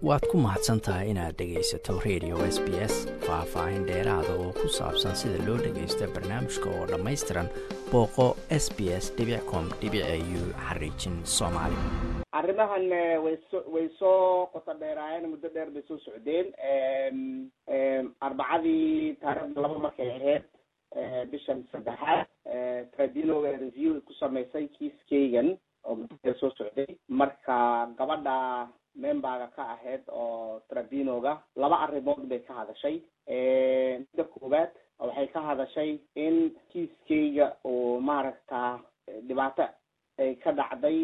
waad ku mahadsan tahay inaad dhegaysato radio s b s faah-faahin dheeraada oo ku saabsan sida loo dhagaysto barnaamijka oo dhammaystiran booqo s b s com u xariijin soomaali arrimahan way so way soo qoto dheeraayeen muddo dheer bay soo socdeen arbacadii taarikhda laba markay ahayd bishan saddexaad tribunal review ku samaysay kiiskeygan oo muddo dheer soo socday marka gabadha memberga ka ahayd oo tribunalga laba arrimood bay ka hadashay midda koowaad waxay ka hadashay in kiiskeyga uu maaragta dhibaato ay ka dhacday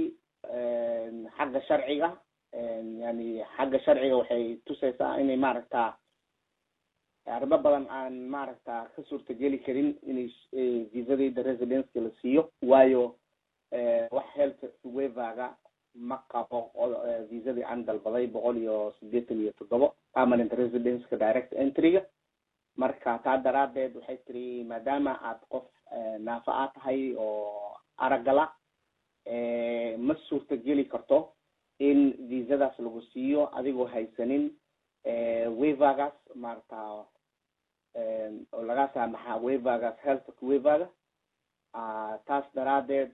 xagga sharciga yani xagga sharciga waxay tusaysaa inay maaragta arrimo badan aan maaragta ka suurtageli karin inay visadayda residenceka la siiyo waayo wax health waverga ma qabo visadii aan dalbaday boqol iyo sideetan iyo toddobo permanent residenceka direct entryga marka taa daraadeed waxay tiri maadaama aad qof naafa a tahay oo aragala ma suurtageli karto in visadaas lagu siiyo adigoo haysanin wavergas maarata oo laga saamaxa wavergas health waverga taas daraadeed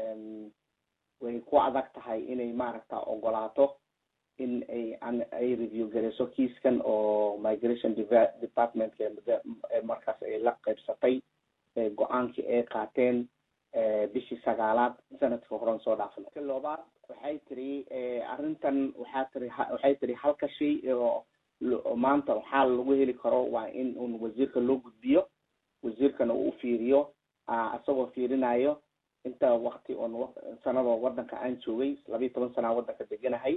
way ku adag tahay inay maaragta ogolaato in ay ay review gareyso kiiskan oo migration departmentka markaas ay la qaybsatay go-aankii ay qaateen bishii sagaalaad sanadka horan soo dhaafnay loobaad waxay tiri arrintan waxaa tiri waxay tiri halka shay oo maanta waxaa lagu heli karo waa in un wasiirka loo gudbiyo wasiirkana uu ufiiriyo isagoo fiirinayo inta wakti oon sanadoo wadanka aan joogay labayo toban sanaa wadanka deganahay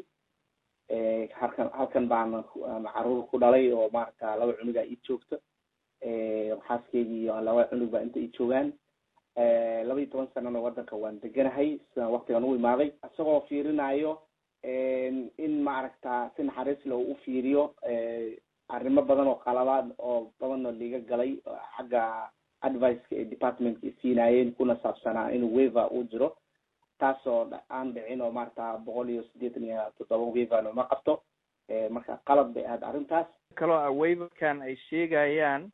halkan halkan baana caruur ku dhalay oo maaragta laba cunugaa ii joogta xaaskeygi iyo laba cunug baa inta ii joogaan laba iyo toban sanana wadanka waan deganahay sidaan waktigan u imaaday isagoo fiirinayo in maaragta si naxariis le u fiiriyo arrimo badan oo qalabaad oo badanoo liga galay xagga adviceka ee departmentka siinaayeen kuna saabsanaa inuu waver uu jiro taasoo aan dhicin oo maarata boqol iyo sideetan iyo toddoba waverna ma qabto marka qalad bay ahayd arrintaas kaloo ah waverkan ay sheegayaan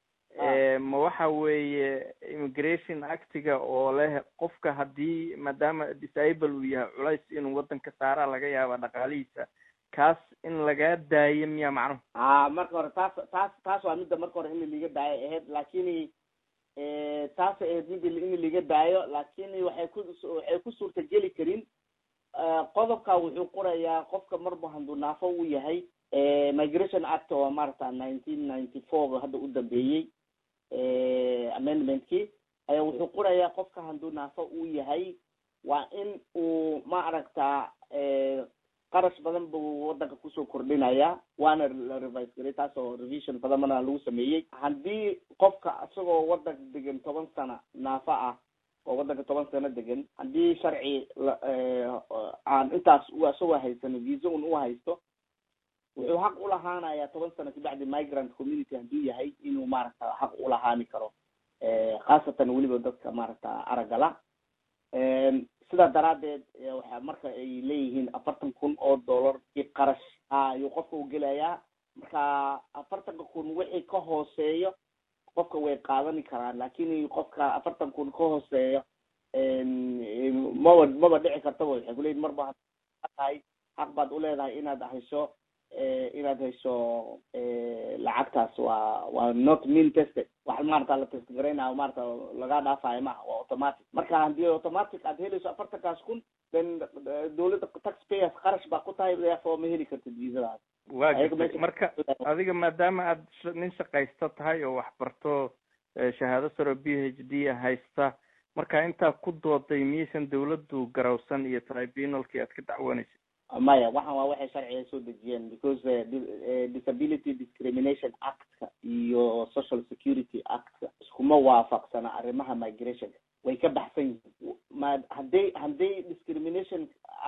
ma waxa weeye immigration actiga oo leh qofka haddii maadaama disable uu yahay culays inuu wadanka saaraa laga yaaba dhaqaalihiisa kaas in lagaa daayo miya macnuhu a marka hore taas taas taas waa midda marka hore in liga daayo ahayd lakini taas ahayd mid in liga daayo lakini waxay ku waxay ku suurtageli karin qodobka wuxuu qorayaa qofka marba handuu naafo uu yahay migration act oo maarata nineteen ninety four hadda u dambeeyey amendmentkii ayaa wuxuu qorayaa qofka handuu naafo uu yahay waa in uu maaragta qarash badan buu wadanka kusoo kordhinaya waana la revise garay taas oo revision badan mana lagu sameeyey haddii qofka isagoo wadanka degan toban sana naafa ah oo wadanka toban sano degan haddii sharci aan intaas isagoo haysan visa un u haysto wuxuu xaq ulahaanaya toban sano kabacdi migrant community hadduu yahay inuu maaragta xaq ulahaani karo khaasatan weliba dadka maaragta aragala sidaa daraadeed waxa marka ay leeyihiin afartan kun oo dollar i qarash ayuu qofka u gelayaa marka afartanka kun wixii ka hooseeyo qofka way qaadani karaan lakin qofka afartan kun ka hooseeyo maba maba dhici kartaba waxay kuleyihin marba tahay xaq baad uleedahay inaad hesho inaad hesho lacagtaas waa waa not mean tested wax maarata la test garaynayo maarata laga dhaafayo maha waa automatic marka haddii automatic aad helayso afartankaas kun then dawladda taxpayers qarash baa ku tahay therefore ma heli kartid visadaas wa gartay marka adiga maadaama aad nin shaqaysta tahay oo wax barto shahaado saro b h d haysta marka intaa ku dooday miyaysan dawladdu garawsan iyo tribunalkii aad ka dacwanaysa maya waxan waa waxay sharciga soo dejiyeen because disability discrimination actka iyo social security actka iskuma waafaqsana arrimaha migrationka way ka baxsan yihiin ma hadday hadday discrimination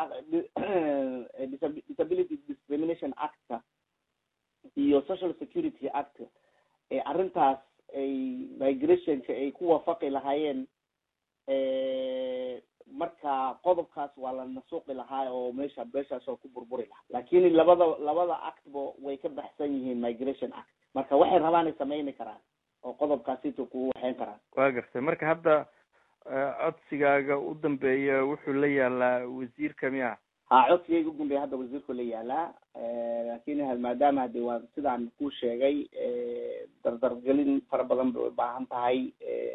disability discrimination actka iyo social security actka ee arrintaas ay migrationka ay ku waafaqi lahaayeen marka qodobkaas waa la nasuuqi lahaa oo meesha meeshaas oo ku burburi lahaa laakin labada labada actba way ka baxsan yihiin migration act marka waxay rabaan ay sameyni karaan oo qodobkaasito kugu waxeyn karaan waa gartay marka hadda codsigaaga u dambeeya wuxuu la yaalaa wasiirka miya ha codsigayga ugu dambeeya hadda wasiirku la yaalaa lakin maadaama hadi waa sidaan ku sheegay dardargelin fara badan bay ubaahan tahay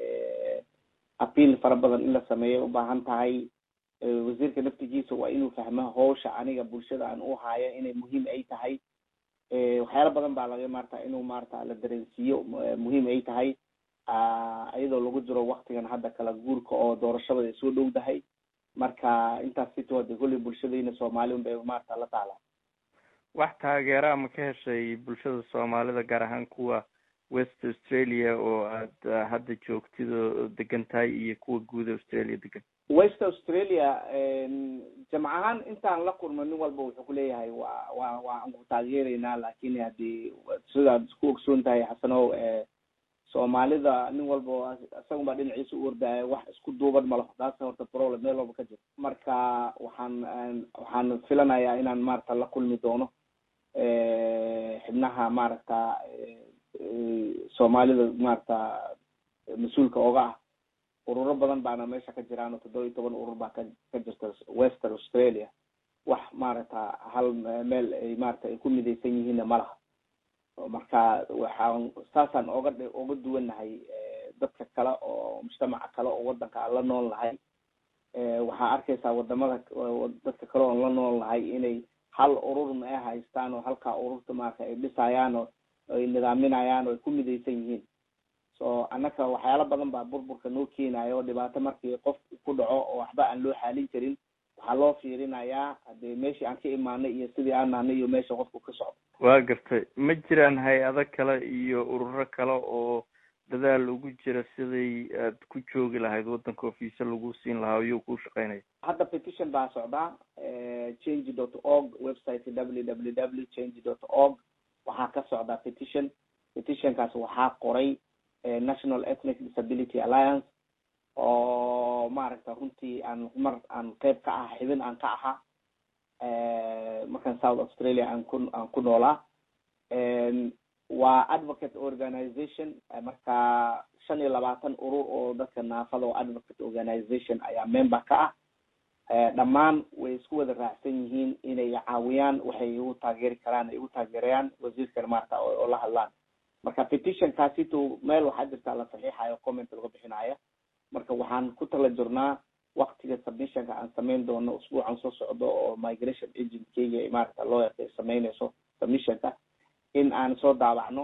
apiil fara badan in la sameeyo ubaahan tahay wasiirka naftigiisa waa inuu fahmo hawsha aniga bulshada aan u haayo inay muhiim ay tahay waxyaala badan baa laga maarata inuu maarata la dareensiiyo muhiim ay tahay iyadoo lagu jiro waktigan hadda kala guurka oo doorashada ay soo dhow dahay marka intaas sito de kolley bulshadayna soomaali un bay maarata la taalaa wax taageera ma ka heshay bulshada soomaalida gaar ahaan kuwa west australia oo aad hadda joogtid oo degan tahay iyo kuwa guud australia degan west australia jamc ahaan intaan la kulmo nin walba wuxuu kuleeyahay wa wa waan ku taageereynaa lakin hadii sidaad isku ogsoon tahay xasanow soomaalida nin walba isagun baa dhinaciisa u ordaya wax isku duuban malaho taas horta problem meel walba ka jiro marka waxaan waxaan filanayaa inaan maarata la kulmi doono xibnaha maaragta soomaalida maarata mas-uulka oga ah ururo badan baana meesha ka jiraan oo toddoba iyo toban urur baa ka ka jirta western australia wax maaragta hal meel ay maarata ay ku midaysan yihiinna malaha marka waxaan saasaan oga oga duwannahay dadka kale oo mujtamaca kale oo wadanka aan la nool nahay waxaa arkaysaa wadamada dadka kale oon la nool nahay inay hal ururna ay haystaan oo halkaa ururta maarata ay dhisayaan oo ay nidaaminayaan oo ay ku midaysan yihiin so annaka waxyaala badan baa burburka noo keenayo oo dhibaato markii qof ku dhaco oo waxba aan loo xaalin karin waxaa loo fiirinayaa hadee meeshii aan ka imaanay iyo sidii aan nahnay iyo meesha qofku ka socdo waa gartay ma jiraan hay-ado kale iyo ururo kale oo dadaal ugu jira siday aad ku joogi lahayd waddanka ofiisa lagu siin lahaa iyuu ku shaqeynaya hadda petition baa socdaa change dot org website w w w change dot org waxaa ka socdaa petition petitionkaas waxaa qoray national ethnic disability alliance oo maaragta runtii aan mar aan qeyb ka aha xibin aan ka ahaa markaan south australia aan ku aan ku noolaa waa advocate organization marka shan iyo labaatan urur oo dadka naafada oo advocate organization ayaa member ka ah dhammaan way isku wada raacsan yihiin inay caawiyaan waxay igu taageeri karaan ay igu taageerayaan wasiirkan maarata oo la hadlaan marka petition kaasito meel waxaa jirtaa la saxiixayo comment laga bixinayo marka waxaan ku tala jirnaa waktiga submissionka aan sameyn doono usbuucan soo socdo oo migration agentkeyga maarata loo yaqay sameynayso submissionka in aan soo daabacno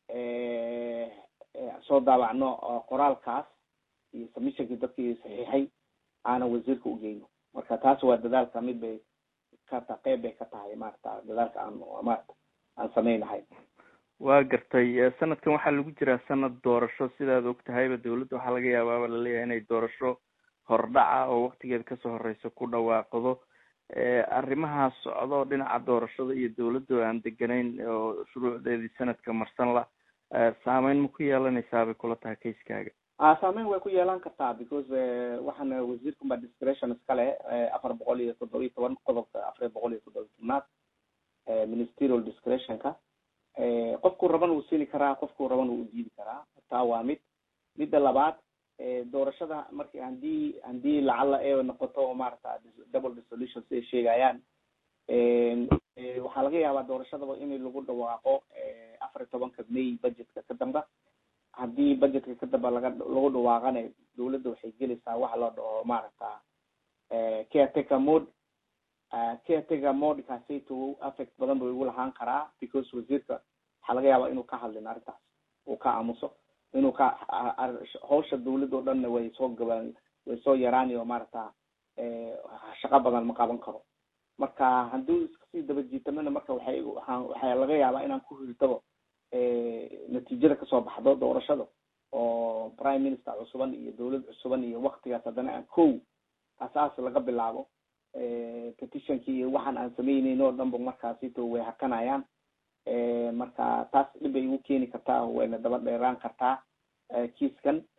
soo daabacno qoraalkaas iyo submissionkii dadkii saxiixay aana wasiirka ugeyno marka taas waa dadaalka mid bay ka ta qeyb bay ka tahay maarata dadaalka aan maarata aan sameynahay waa gartay sanadkan waxaa lagu jiraa sanad doorasho sidaad og tahayba dawladda waxaa laga yaabaaba laleeyahay inay doorasho hordhaca oo waktigeed kasoo horeysa ku dhawaaqdo arrimahaas socdo dhinaca doorashada iyo dawladda aan deganayn oo shuruucdeedii sanadka marsan la saameyn ma ku yeelanaysaa bay kula tahay kaiskaaga saameyn way ku yeelan kartaa because waxaana wasiirkan baa discretion iskale afar boqol iyo toddoba iyo toban qodobka afar boqol iyo toddoba tobnaad ministerial discretionka qofkuu raban uu siini karaa qofkuu raban uu diidi karaa taa waa mid midda labaad doorashada marki hadii hadii lacala ee noqoto oo maarata double dissolution siday sheegayaan waxaa laga yaabaa doorashadaba in lagu dhawaaqo afar iyo tobanka may budgetka ka damba hadii budgetka ka damba laga lagu dhawaaqana dawladda waxay gelaysaa waxa loo dhaho maaragta caretaker mode caretaker mode kaasayto affect badan buu igu lahaan karaa because wasiirka waxaa laga yaabaa inuu ka hadlin arrintaas uu ka aamuso inuu ka hawsha dawladda o dhanna way soo gabaan way soo yaraani oo maaragta shaqo badan ma qaban karo marka hadduu iskasii daba jiitamana marka waxay waxaa waxaa laga yaabaa inaan ku hirtabo natiijada kasoo baxdo doorashada oo prime minister cusuban iyo dawlad cusuban iyo waktigaas haddana aan kow asaas laga bilaabo petitionkii iyo waxaan aan sameyneyno o dhanba markaasito way hakanayaan marka taas dhib bay igu keeni kartaa wayna daba dheeraan kartaa kiiskan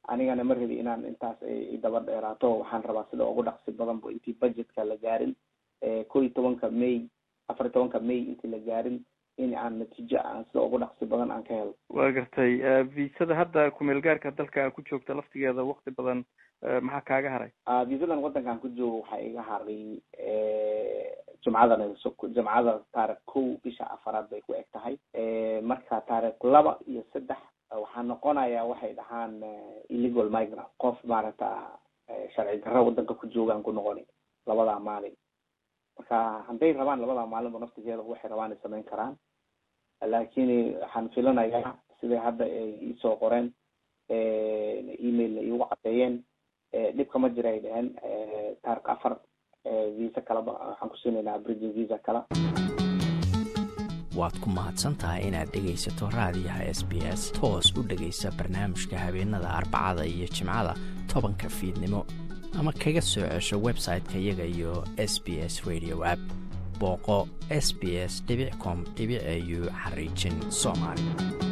anigana ma rabi inaan intaas ay daba dheeraato waxaan rabaa sida ugu dhaqsi badan bo intii budgetka la gaarin ko iyo tobanka may afar iyo tobanka may intii la gaarin in aan natiijo aan sida ugu dhaqsi badan aan ka helo waa gartay visada hadda kumeel gaarka dalka ku joogta laftigeeda wakti badan maxaa kaaga haray visadan waddankan ku joogo waxaa iga haray jumcadan jumcada taarikh kow bisha afaraad bay ku eg tahay marka taarikh laba iyo saddex waxaa noqonaya waxay dhahaan illegal migrant qof maaragta sharci darro waddanka ku joogaan ku noqoni labadaa maalin marka hadday rabaan labadaa maalinba naftigeeda waxay rabaan ay samayn karaan laakiin waxaan filanayaa siday hadda ay iisoo qoreen emailna iigu cadeeyeen dhibka ma jira ay dhaheen taarikh afar visa kaleba waxaan ku siinaynaa bridging visa kala waad ku mahadsan tahay inaad dhegaysato raadiyaha s b s toos u dhegaysa barnaamijka habeenada arbacada iyo jimcada tobanka fiidnimo ama kaga soo cesho website-ka iyaga iyo s b s radio app booqo s b s com au xariijin soomaali